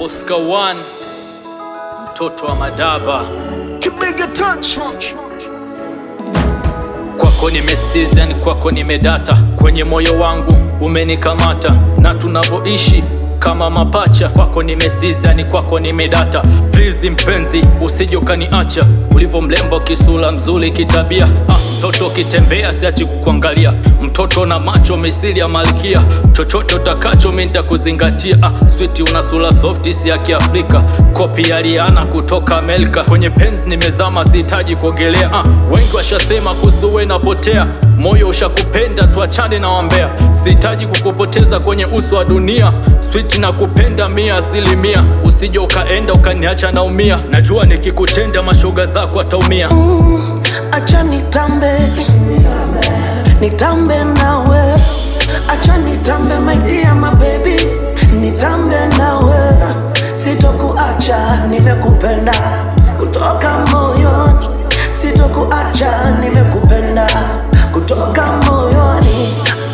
Oscar One, mtoto wa Madaba. Kibiga touch. Kwako nimesizan, kwako nimedata, kwenye moyo wangu umenikamata, na tunavyoishi kama mapacha. Kwako nimesizan, kwako nimedata, please mpenzi, usije ukaniacha, ulivyo mlembo, kisula mzuri, kitabia ah, mtoto ukitembea siachi kukuangalia, mtoto na macho misili ya malkia, chochote utakacho mimi nitakuzingatia. Ah, switi una sura softi, si ya Kiafrika, kopi ya Rihanna kutoka Amerika. Kwenye penzi nimezama, sihitaji kuogelea. Ah, wengi washasema kuhusu wewe napotea, moyo ushakupenda, tuachane na wambea. Sihitaji kukupoteza kwenye uso wa dunia, switi na kupenda mia asilimia, usije ukaenda ukaniacha naumia. Najua nikikutenda mashoga zako ataumia. Acha nitambe, nitambe nawe. Acha nitambe my dear my baby, nitambe nawe. Sitokuacha, nimekupenda kutoka moyoni. Sitokuacha, nimekupenda kutoka moyoni.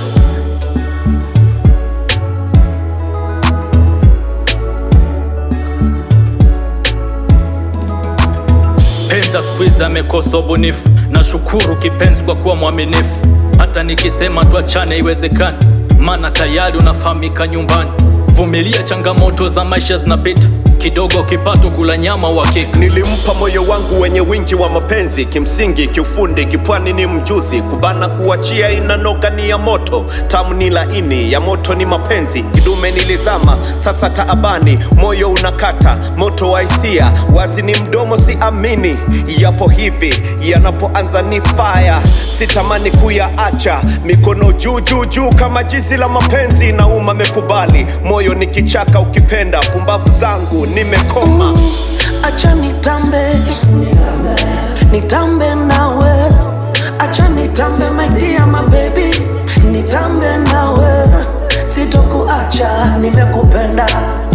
Penza squeeze amekosa ubunifu, nashukuru kipenzi kwa kuwa mwaminifu. Hata nikisema tuachane iwezekani, maana tayari unafahamika nyumbani. Vumilia, changamoto za maisha zinapita, kidogo kipato, kula nyama uhakika. Nilimpa moyo wangu wenye wingi wa mapenzi, kimsingi kiufundi, kipwani ni mjuzi, kubana kuachia inanoga ni ya moto, tamu ni laini, ya moto ni mapenzi, kidume nilizama, sasa taabani, moyo unakata, moto wa hisia, wazi ni mdomo, si amini, yapo hivi, yanapoanza ni fire, sitamani kuyaacha, mikono juu juu juu kama jizi la mapenzi, nauma mekubali, moyo ni kichaka, ukipenda pumbavu zangu nimekoma. Acha nitambe, nitambe nawe. Acha nitambe my dear my baby, nitambe nawe. Sitokuacha, nimekupenda